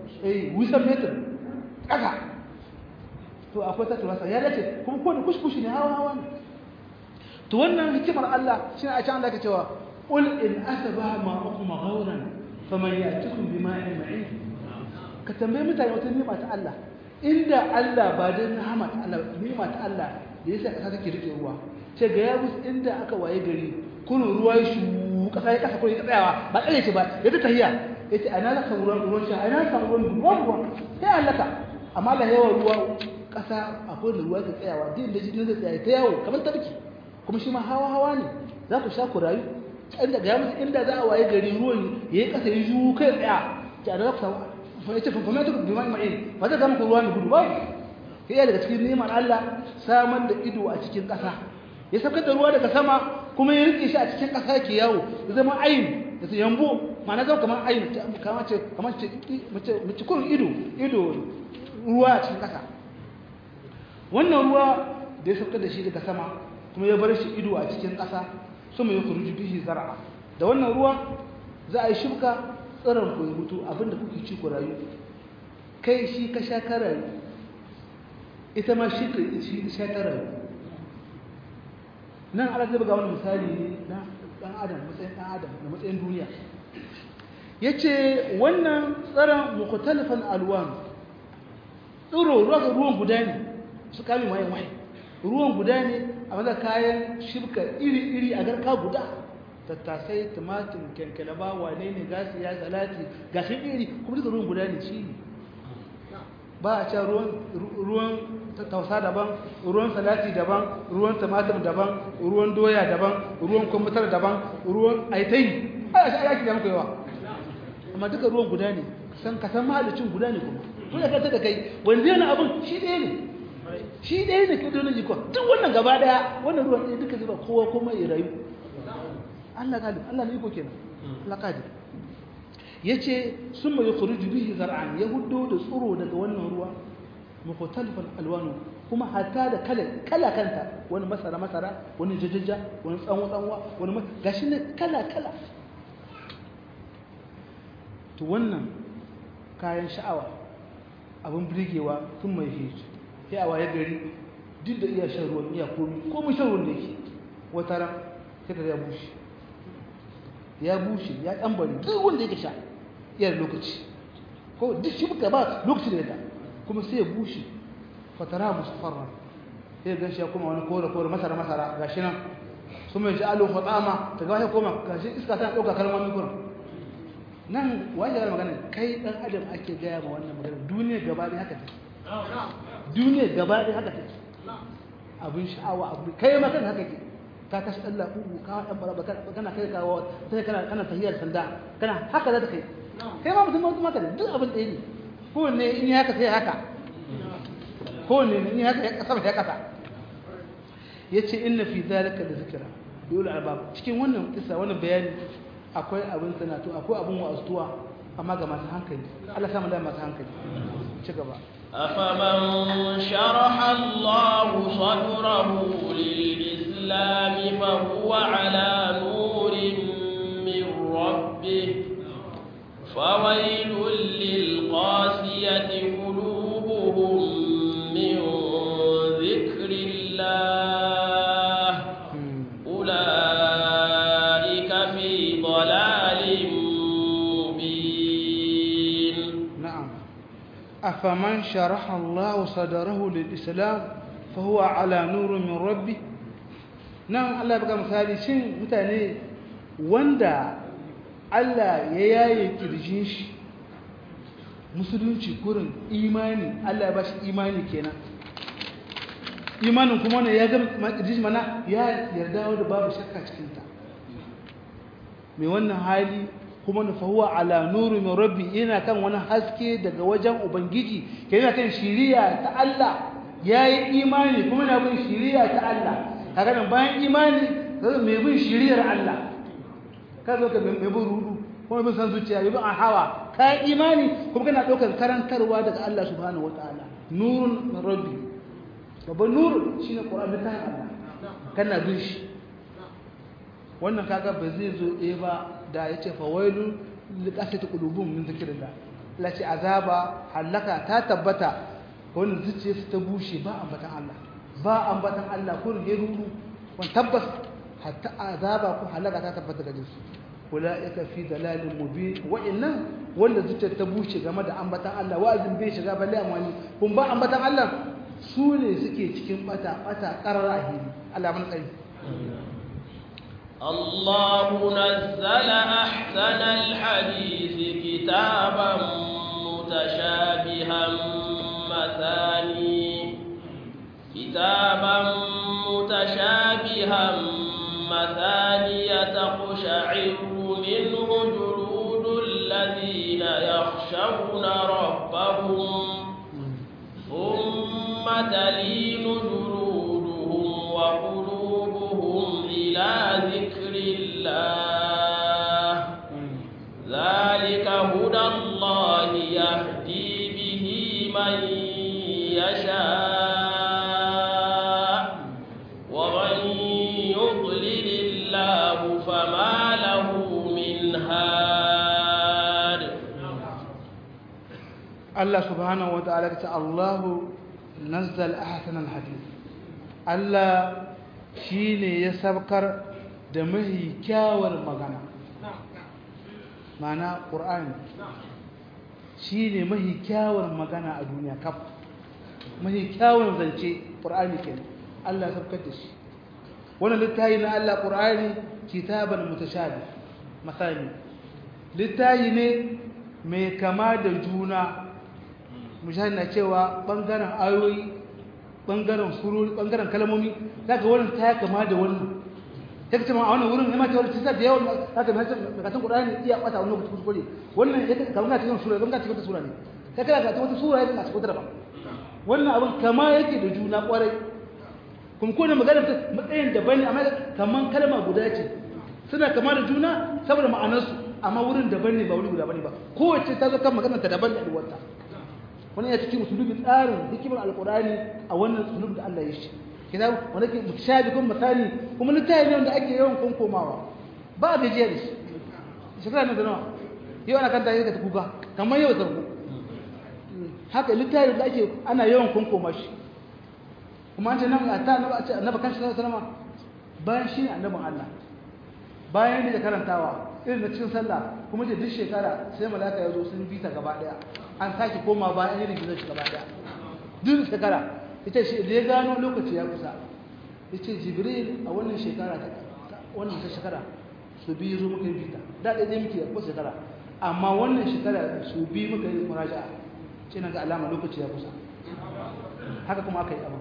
eh wisan metar ƙasa to akwai ta turasa ya dace kuma ko da kushkushi ne hawa hawa ne to wannan hikimar Allah shi a can Allah ke cewa qul in asaba ma'akum ghawran faman ya'tikum bima'in ma'in ka tambaye mutane wata ni'ima ta Allah inda Allah ba da ni'ima ta Allah ni'ima ta Allah da yasa kasa take rike ruwa ce ga ya musu inda aka waye gari kunun ruwa ya shu kasa ya kasa ko ya tsayawa ba kare ce ba ya ta tahiya yace ana la kan ruwan ruwan sha ana kan ruwan ruwan ruwa sai Allah ka amma Allah yawa ruwa kasa akwai da ruwa ke tsayawa din da jini zai tsaya ta yawo kamar tabki kuma shi ma hawa hawa ne za ku sha ku rayu inda ga musu inda za a waye gari ruwan ya yi kasa ya ju kai tsaya ki ana ku samu fa yace fa kuma ta bi mai mai ba zai zama ku ruwa ne gudu ba sai daga cikin neman Allah samar da ido a cikin kasa ya saukar da ruwa daga sama kuma ya rike shi a cikin kasa ke yawo ya zama ayin da su yambo ma'ana zama kamar ayin kamar ce kamar ce mace kun ido ido ruwa a cikin kasa wannan ruwa da ya saukar da shi daga sama kuma ya bar shi ido a cikin ƙasa sama ya kuruji bihi zara'a da wannan ruwa za a yi shibka tsiron ku ya mutu abinda kuke ci ku rayu kai shi ka sha ka rayu ita ma shi ka sha ta rayu nan ala zai buga wani misali ne na ɗan adam matsayin ɗan adam da matsayin duniya ya ce wannan tsaron mukutalifan alwan tsiro ruwan guda ne su kame mayan wahayi ruwan guda ne a maza kayan shirka iri-iri a garka guda tattasai tumatin kyankyalaba wane ne gasi ya salati gashin iri kuma duka ruwan guda ne shi ne ba a can ruwan tausa daban ruwan salati daban ruwan tumatin daban ruwan doya daban ruwan kwamfutar daban ruwan aitai ana shi ayaki da muka yawa amma duka ruwan guda ne san kasan mahalicin guda ne kuma kuma ya da kai wanda yana abin shi ɗaya ne shi ɗaya ne ke donin jikon duk wannan gaba ɗaya wannan ruwan ɗaya duka zuba kowa kuma ya rayu Allah galib Allah ne iko kenan Allah kadir yace summa yukhruju bihi zar'an ya huddo da tsuro daga wannan ruwa mukhtalifan alwanu kuma hatta da kala kala kanta wani masara masara wani jajjaja wani tsanwa tsanwa wani gashi ne kala kala to wannan kayan sha'awa abin birgewa sun mai hiji sai a waye gari duk da iya shan ruwan iya komi komi shan ruwan da yake wata ran sai ka ya bushe ya bushe ya ɗambari duk wanda yake sha iya da lokaci ko duk shi muka ba lokaci da yadda kuma sai ya bushe fatara musu farra sai ya ganshi ya kuma wani kore kore masara masara gashi nan su mai ji alo fatsama ta gaba ya koma gashi iska tana ɗauka kalmomin kurin nan wani yana magana kai ɗan adam ake gaya ma wannan magana duniya gaba ɗaya haka take duniya gaba ɗaya haka take abin sha'awa abu kai ma kan haka ke ka kashi ɗan laɓuɓu ka ɗan baraba kana kai kawo sai kana kana tahiyar sanda kana haka za ta kai kai ma mutum mutum haka duk abin ɗaya ne kowanne in yi haka sai haka kowanne in yi haka ya kasa ya kasa ya ce inna fi zalika da zikira dole albab cikin wannan kisa wannan bayani akwai abin sanatu akwai abin wa'azuwa amma ga masu hankali Allah samu da masu hankali ci gaba أفمن شرح الله صدره للإسلام فهو على نور من ربه فويل للقاسية قلوبهم من ذكر الله أولئك في ضلال مبين نعم أفمن شرح الله صدره للإسلام فهو على نور من ربه نعم الله بقى مثالي شن متاني وندا Allah ya yaye kirjin shi musulunci kurin imani Allah ya ba shi imani kenan imanin kuma ne ya ga kirjin mana ya yarda wanda babu shakka cikin ta mai wannan hali kuma na fahuwa ala nuru min rabbi yana kan wani haske daga wajen ubangiji ke yana kan shiriya ta Allah ya yi imani kuma na bin shiriya ta Allah kaga nan bayan imani kaga mai bin shiriyar Allah ka zo ka mai bin rudu kuma bin san zuciya mai bin hawa ka yi imani kuma kana ɗaukar karantarwa daga Allah subhanahu wataala nurun min rabbi babban nurun shine Qur'an ta Allah kana bin shi wannan kaga ba zai zo ɗaya ba da ya ce fawailu liƙasita ƙulubun min zikirillah lace azaba halaka ta tabbata wannan zuciya su ta bushe ba ambatan Allah ba ambatan Allah ko ne ruru wan tabbas hatta azaba ko halaka ta tabbata gare su ulaika fi dalalin mubin wa'annan wanda zuciya ta bushe game da ambatan Allah wa'azin bai shiga balle amani kun ba ambatan Allah su ne suke cikin bata bata qarar ahiri Allah mun tsari الله نزل أحسن الحديث كتابا متشابها مثاني كتابا متشابها مثانية تقشعر منه جلود الذين يخشون ربهم ثم تلين جلودهم وقلوبهم إلى ذكر الله ذلك هدى الله يهدي به من يشاء ومن يضلل الله فما له من هاد Allah subhanahu wa ta'ala ta Allahu nazzal ahsan al-hadith Allah shine ya sabkar da mahi kyawar magana mana Qur'ani shine mahi kyawar magana a duniya kaf mahi kyawar zance Qur'ani kenan Allah ya sabkar da shi wannan littafi na Allah Qur'ani kitaban mutashabih masani littafi ne mai kama da juna mujahid na cewa bangaren ayoyi bangaren surori bangaren kalmomi zaka wannan ta kama da wannan ta kace ma a wannan wurin ma ta wannan tsada da yawan zaka mai karatun Qur'ani iya kwata wannan lokaci kuskure wannan yake kamar ka cikin sura kamar ka cikin sura ne kai kana ka wata sura yake a cikin daban wannan abin kama yake da juna kwarai kuma ko ne magana matsayin daban ne amma kaman kalma guda ce suna kama da juna saboda ma'anarsu amma wurin daban ne ba wuri guda bane ba kowace ta zo kan maganar ta daban da duwarta wannan ya cikin usulubi tsarin hikimar alqur'ani a wannan usulub da Allah ya shi kina wanda ke mutashabi kun misali kuma littafi ne wanda ake yawan konkomawa ba a gajiya da shi shekara na da nawa yau ana kanta yake ta kuka kamar yau zargo haka littafi da ake ana yawan konkoma shi kuma an ce nan a ta annaba ce annaba kan shi sallama bayan shi ne annabin Allah bayan ne da karantawa irin na cikin sallah kuma ce duk shekara sai malaka ya zo sun bi ta gaba daya an sake koma bayan irin gizo shi gaba daya duk shekara ita shi da ya gano lokaci ya kusa yace jibril a wannan shekara ta wannan ta shekara su bi zo muka yi bita da dai dai muke ko shekara amma wannan shekara su bi muka yi muraja'a ce na ga alama lokaci ya kusa haka kuma aka yi abin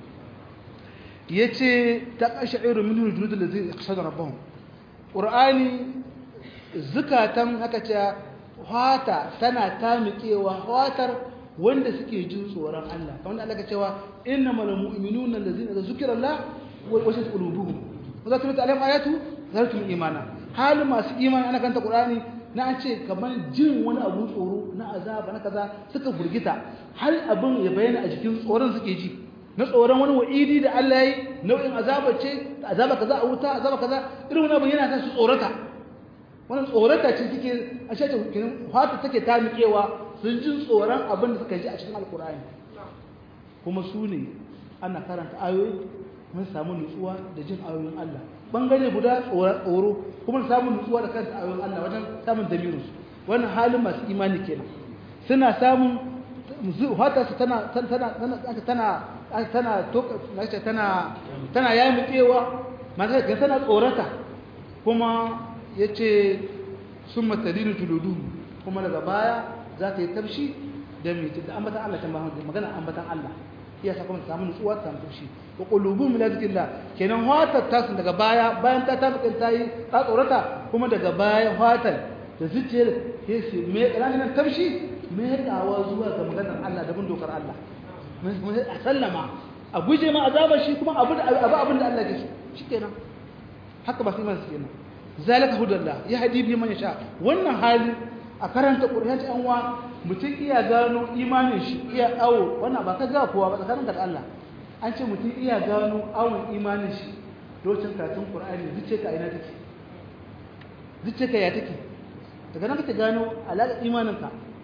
yace ta qashairu minhu juludul ladzi yakhshawna rabbahum qur'ani zukatan haka ce hata tana tamikewa hatar wanda suke jin tsoron Allah kamar Allah ka cewa innamal mu'minuna allazina zukira Allah wa wajhat qulubuhum wa zakarat alaihim ayatu zaratul imana hal masu imani ana kanta qur'ani na an ce kamar jin wani abu tsoro na azaba na kaza suka burgita har abin ya bayyana a jikin tsoron suke ji na tsoron wani wa'idi da Allah yi nau'in azaba ce azaba kaza a wuta azaba kaza irin wani abu yana sa su tsorata wannan tsorata ce take a shaita kinin fata take ta miƙewa sun ji tsoron abin da suka ji a cikin alkur'ani kuma su ne ana karanta ayoyi mun samu nutsuwa da jin ayoyin Allah bangare guda tsoro kuma samun nutsuwa da kanta ayoyin Allah wajen samun damirin su wannan halin masu imani kenan suna samun fata su tana tana tana tana tana toka tana tana yamukewa mata tana tsorata kuma ya ce sun matalinu tuludu kuma daga baya za ta yi tafshi da mai da ambatan Allah ta mahamadu magana ambatan Allah iya sa kuma ta samu nutsuwa ta samu tafshi wa qulubu min zikrillah kenan watar ta sun daga baya bayan ta ta mutan ta yi ta tsorata kuma daga baya watar da zuciyar ya ce me ranar tafshi me dawa zuwa ga maganar Allah da bin dokar Allah a sallama a guje ma azabar shi kuma abu abin da Allah ke so shikenan haka ba sai man su kenan zalika hudallah ya hadi bi man yasha wannan hali a karanta qur'ani an wa mutum iya gano imanin shi iya awo wannan ba ka ga kowa ba tsakanin da Allah an ce mutum iya gano awon imanin shi lokacin karatun qur'ani zuce ka ina take zuce ka ya take daga nan kake gano alaƙar imanin ka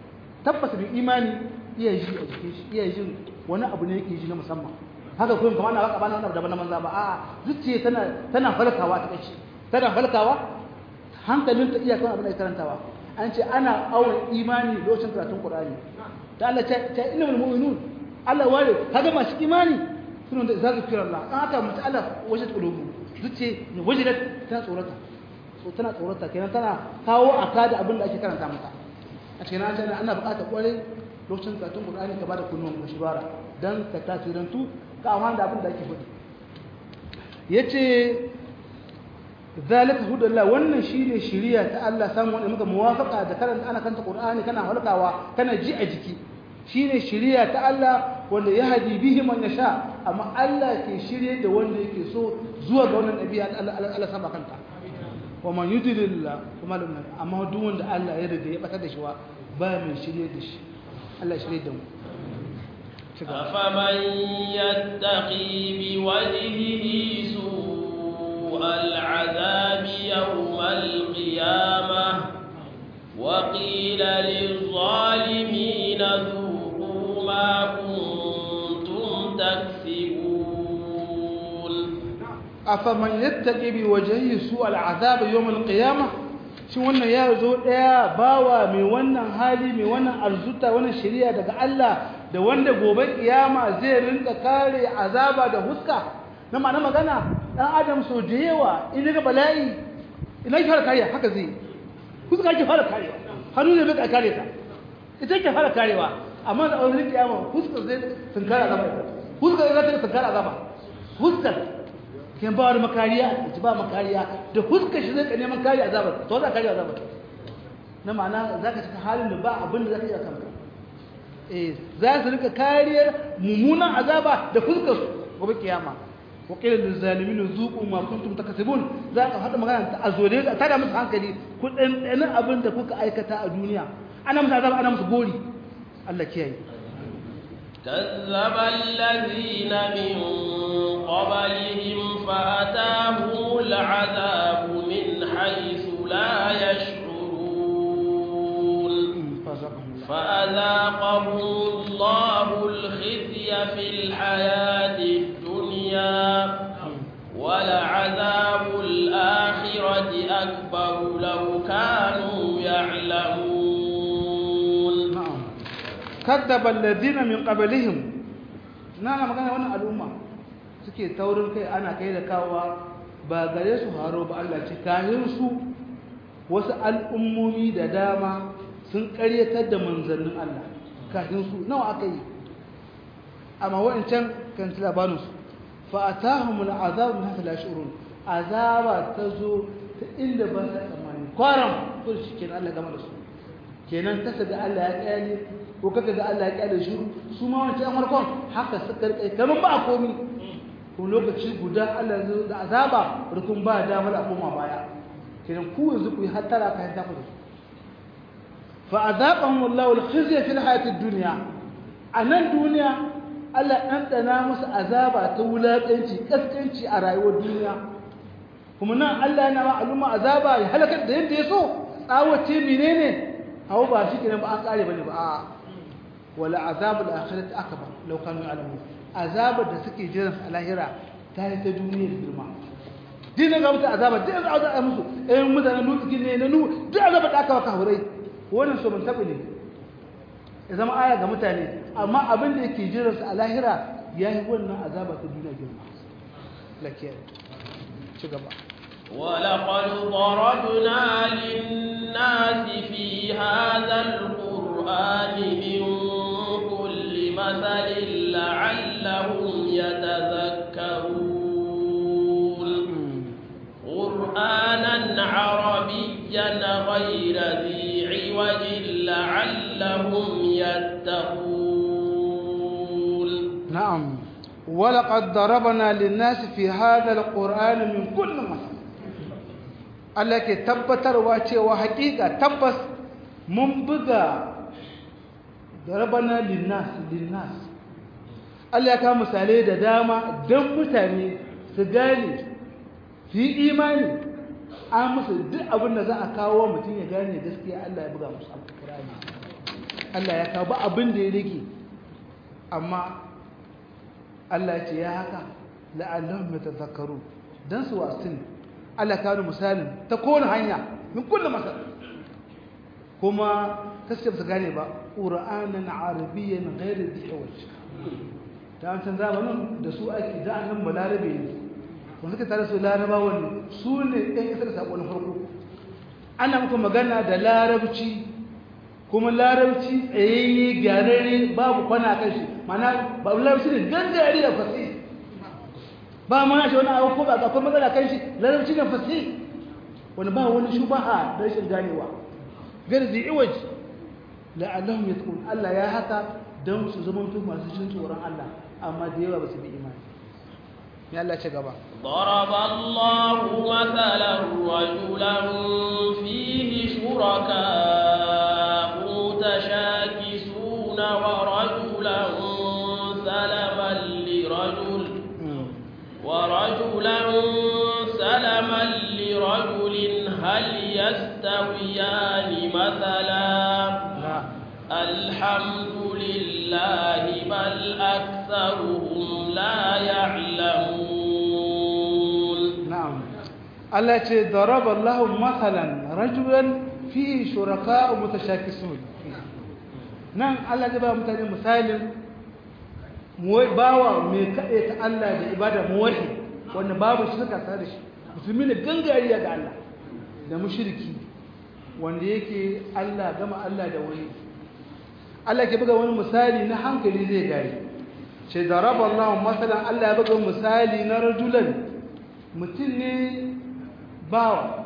tabbata bin imani iya ji a jikin shi iya jin wani abu ne yake ji na musamman haka kuma kamar na baka bana wani abu daban na manza ba a'a zuciya tana tana falkawa ta kashi tana falkawa hankalin ta iya kan abin da ya karantawa an ce ana awon imani lokacin karatun qur'ani ta Allah ta ta ilmul mu'minun Allah ware kaga masu imani suna da zazu kira Allah an aka mutu Allah wajen qulubu zuciya ne wajilat tana tsorata so tana tsorata kenan tana kawo aka da abin da ake karanta mata a cikin an tana ana buƙatar kwarai lokacin karatun qur'ani ka bada kunnuwan ku shibara dan ka tasirantu ka amfana da abin da ake faɗi yace zalika hudallah wannan shine shiriya ta Allah samu wanda muka muwafaqa da karanta ana kanta qur'ani kana halkawa kana ji a jiki shine shiriya ta Allah wanda ya hadi bihi man yasha amma Allah ke shirye da wanda yake so zuwa ga wannan nabi Allah Allah sama kanta wa man yudlillah kuma lam amma duk wanda Allah ya riga ya batar da shi wa ba mai shirye da shi Allah shirye da mu أفمن يتقي بوجهه سوء العذاب يوم القيامة وقيل للظالمين ذوقوا ما كنتم تكسبون أفمن يتقي بوجهه سوء العذاب يوم القيامة shi wannan ya zo ɗaya bawa mai wannan hali mai wannan arzuta wannan shari'a daga Allah da wanda gobe kiyama zai rinka kare azaba da huska na ma'ana magana dan adam so da yawa in ga bala'i ina ki fara kariya haka zai huska ki fara karewa hannu ne bai kare ta ita ke fara karewa amma da wani kiyama huska zai tunkara azaba huska zai tunkara azaba huska kin ba wani makariya ita ba makariya da huska shi zai neman kariya azabar to za kariya azabar na ma'ana zaka cika halin da ba abin da zaka iya kanka za su rika kariyar mummunan azaba da fuskar su gobe kiyama wa qila lil zalimin zuqu ma kuntum takasibun za ka hada magana ta azore ta da musu hankali ku dan abin da kuka aikata a duniya ana musu azaba ana musu gori Allah kiyaye كذب الذين من قبلهم فأتاهم العذاب من حيث لا يشعرون فأذاقهم الله الخزي في الحياة الدنيا ولعذاب الآخرة أكبر لو كانوا يعلمون نعم كذب الذين من قبلهم نانا magana wannan al'umma suke taurin kai ana kai da kawa ba gare su haro ba Allah ce kahin su wasu al'ummomi da dama sun ƙaryatar da manzannin Allah kafin su nawa aka yi amma wa'ancan kan ci labarinsu fa'atahumul azab min hasa la shurun azaba ta zo ta inda ba sa tsammani kwaram ko shi kenan Allah gama da su kenan kasa ga Allah ya kyale ko kaka ga Allah ya kyale shiru su ma wancan farkon haka suka rike kamar ba a komi ko lokaci guda Allah ya zo da azaba rukun ba damar a koma baya kenan ku yanzu ku yi hattara kayan taku da su فأذاقهم الله الخزي في الحياة الدنيا أنا الدنيا Allah ɗanɗana musu azaba ta wulaƙanci ƙasƙanci a rayuwar duniya kuma nan Allah yana ba al'umma azaba ya halakar da yadda ya so tsawace menene hawa ba shi kenan ba an ƙare bane ba a wala azabul akhirati akbar law kanu ya'lamun azabar da suke jiran a lahira ta yi ta duniyar girma dinin ga mutu azaba duk azaba musu ɗayan mutanen lutukin ne na nu duk azaba da aka waka hurai wannan so mun taɓa ne ya zama aya ga mutane amma abin da yake jiransu a lahira ya yi wannan azaba ta duniya girma lakiyar ci gaba ولقد ضربنا للناس في هذا القرآن من كل مثل لعلهم يتذكرون قرآنا عربيا غير ذي عوج لعلهم يتقون نعم ولقد ضربنا للناس في هذا القرآن من كل مثل Allah ke tabbatarwa cewa hakika tabbas mun buga darabana linnas linnas Allah ya kawo misalai da dama don mutane su gane su yi imani an musu duk abin da za a kawo mutum ya gane gaskiya Allah ya buga musu alƙur'ani Allah ya kawo ba abin da ya rage amma Allah ya ce ya haka la'allahum yatadhakkarun dan su wasin Allah ka wani misalin ta kowane hanya min kullu masal kuma kaskar su gane ba qur'anan arabiyyan ghairu dhi'waj ta an san zamanin da su ake da annan balarabe ne wanda suka tare su larabawa ne su ne ɗan isar sako na farko ana muku magana da larabci kuma larabci tsayayye gyararre babu kwana kan shi mana ba larabci ne gangare da fasi ba ma shi wani abu ko ba akwai matsala kan shi larabci ne fasi wani ba wani shubaha da rashin ganewa garzi iwaj la'allahum yatqun Allah ya haka don su zama masu jin tsoron Allah amma da yawa ba su bi imani ya Allah ce gaba ضرب الله مثلا رجلا فيه شركاء متشاكسون ورجلا سلما لرجل ورجلا سلما لرجل هل يستويان مثلا لا الحمد لله بل أكثرهم لا يعلمون na'am Allah ce daraba Allah mathalan rajulan fi shuraka mutashakisun nan Allah ya ba mutane misalin muwai bawa mai kaɗe ta Allah da ibada muwahi wanda babu shirka tare da shi musulmi ne gangariya ga Allah da mushriki wanda yake Allah gama Allah da wani Allah ke buga wani misali na hankali zai gari ce daraba Allah mathalan Allah ya buga misali na rajulan mutum ne bawa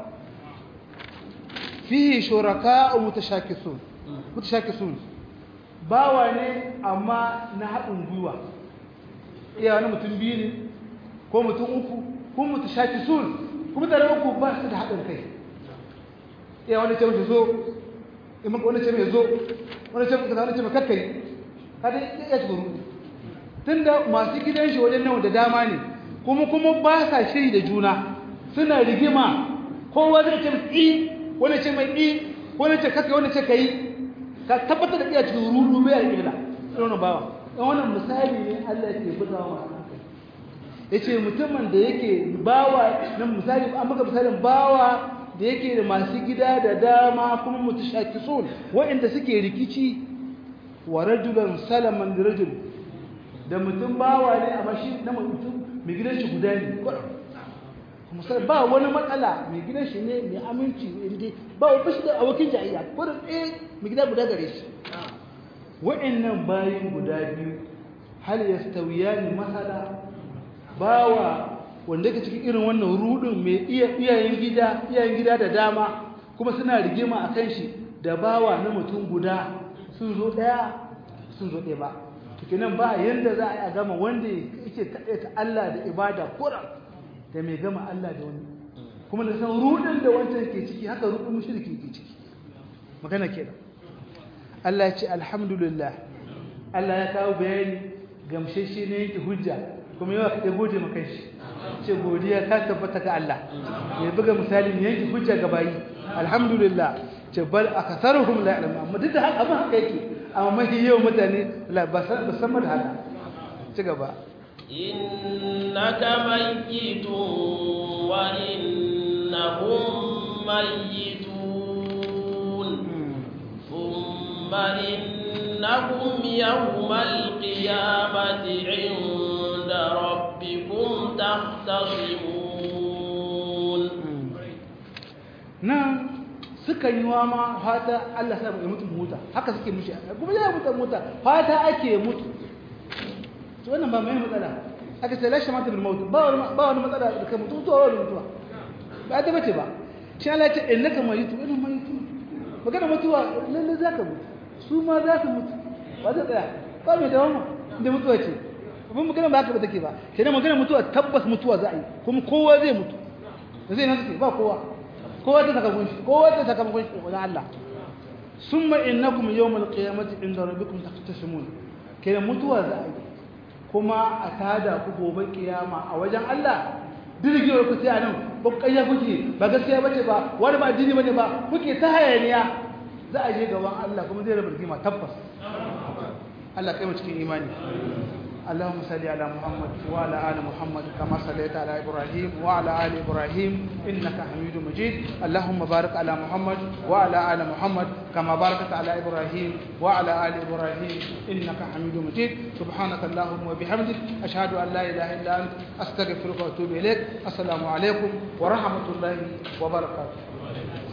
fihi shuraka mutashakisun mutashakisun bawa ne amma na haɗin gwiwa iya wani mutum biyu ne ko mutum uku ko mutashakisun kuma da uku ba su da haɗin kai iya wani ce mace zo imaka wani ce mai zo wani ce kaza wani ce mai kakkai kada ya ci guru tunda masu gidan shi wajen nawa da dama ne kuma kuma ba sa shiri da juna suna rigima kowa zai ce i wani ce mai i wani ce kaka wani ce kai ka tabbatar da iya cikin rudu bai alƙibla irin bawa dan wannan misali ne Allah ke bugawa masu hankali yace mutumin da yake bawa nan misali an maka misalin bawa da yake da masu gida da dama kuma mutashakisun waɗanda suke rikici wa rajulan salaman da rajul da mutum bawa ne amma shi na mutum mai gidan shi guda ne kuma sai ba wani matsala mai gidan shi ne mai aminci inda ba wa fashi da abokin jayayya ko da ɗaya mai gida guda gare shi wa'annan bayin guda biyu hal yastawiyani masala bawa wanda yake cikin irin wannan rudin mai iya iyayen gida iyayen gida da dama kuma suna rigima akan shi da bawa na mutum guda sun zo ɗaya sun zo ɗaya ba tukinan ba yanda za a yi a gama wanda yake kaɗaita Allah da ibada kura da mai gama Allah da wani kuma da san rudin da wancan ke ciki haka rudin mushriki ke ciki magana kenan Allah ya ce alhamdulillah Allah ya kawo bayani gamsheshe ne yake hujja kuma yawa ka gode maka shi ce godiya ta tabbata ga Allah ya buga misali ne yake hujja ga bayi alhamdulillah ce bal akasaruhum la ya'lamun amma duk da haka abin haka yake amma mafi yawan mutane ba san da haka ci gaba innaka mayyitun wa innahum mayyitun thumma innakum yawmal qiyamati 'inda rabbikum tahtasimun nan suka yi wa ma fata Allah sa ya mutu mota haka suke mishi kuma ya mutu mota fata ake mutu to wannan ba mai matsala aka ce lashe mata bil maut ba wani ba wani matsala da kai mutu to wani mutuwa ba ta bace ba shi Allah ya ce innaka mayitu ina mayitu magana mutuwa lalle zaka mutu su ma za su mutu ba zai tsaya ba mai dawama inda mutuwa ce abin magana ba haka ba take ba kenan magana mutuwa tabbas mutuwa za a yi kuma kowa zai mutu zai nan suke ba kowa kowa ta saka gunshi kowa ta saka gunshi wajen Allah summa innakum yawmal qiyamati inda rabbikum taqtasimun kenan mutuwa za a yi kuma a tada ku gobe kiyama a wajen Allah dirgewar ku sai anan ba kayya kuke ba gaskiya bace ba wani ba addini bane ba kuke ta hayaniya za a je gaban Allah kuma zai raba rigima tabbas Allah kai mu cikin imani اللهم صل على محمد وعلى ال محمد كما صليت على ابراهيم وعلى ال ابراهيم انك حميد مجيد اللهم بارك على محمد وعلى ال محمد كما باركت على ابراهيم وعلى ال ابراهيم انك حميد مجيد سبحانك اللهم وبحمدك اشهد ان لا اله الا انت استغفرك واتوب اليك السلام عليكم ورحمه الله وبركاته